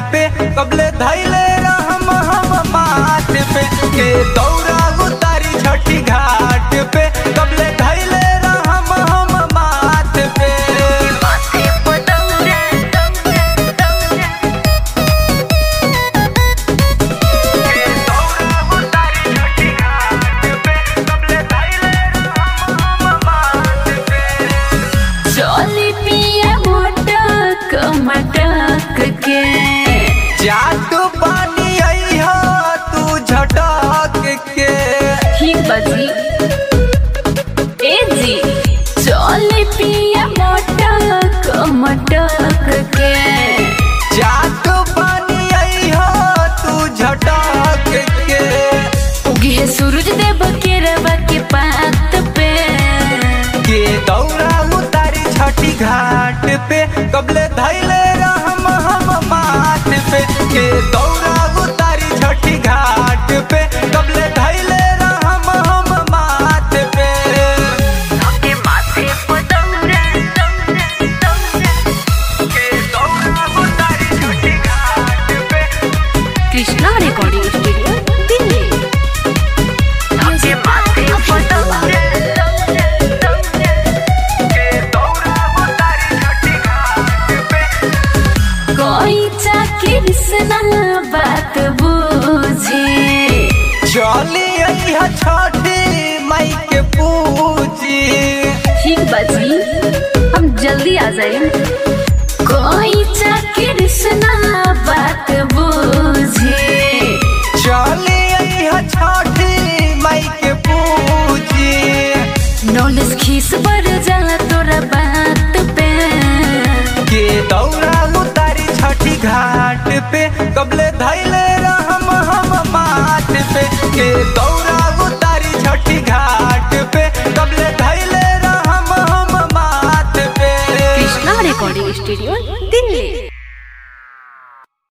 पे कबले धैले रहम हम माथ पे के दौरा उतारी छठी घाट पे कबले धैले रहम हम माथ पे माथे पतंगे तंगे तंगे के दौरा उतारी छठी घाट पे कबले धैले रहम हम माथ पे चोली पिया मोटक मटक के जात पानी अइहा तू झटक के ठीक बजी ए जी चोली पिया मोटक मटक के जात पानी अइहा तू झटक के उगी है सूरज देव के रवा के पात पे के दौरा उतारी छठी घाट पे कबले धैले रहम हम माथ पे के दौरा उतारी छठी घाट पे कबले धैले रहम हम माथ पे के माथे पतंगे तंगे तंगे के दौरा उतारी छठी घाट पे कृष्णा रिकॉर्डिंग स्टूडियो दिल्ली के माथे पतंगे तंगे तंगे के दौरा उतारी छठी घाट पे कोई चाकरी सना बात बूझे चली अइहा छठी माई के पूजी ठीक बाजी हम जल्दी आ जाए कोई चाकरी सना बात बूझे चली अइहा छठी माई के पूजी नॉलेज खीस बढ़ जाला तोरा बात पे के दौरा उतारी छठी घाट पे कबले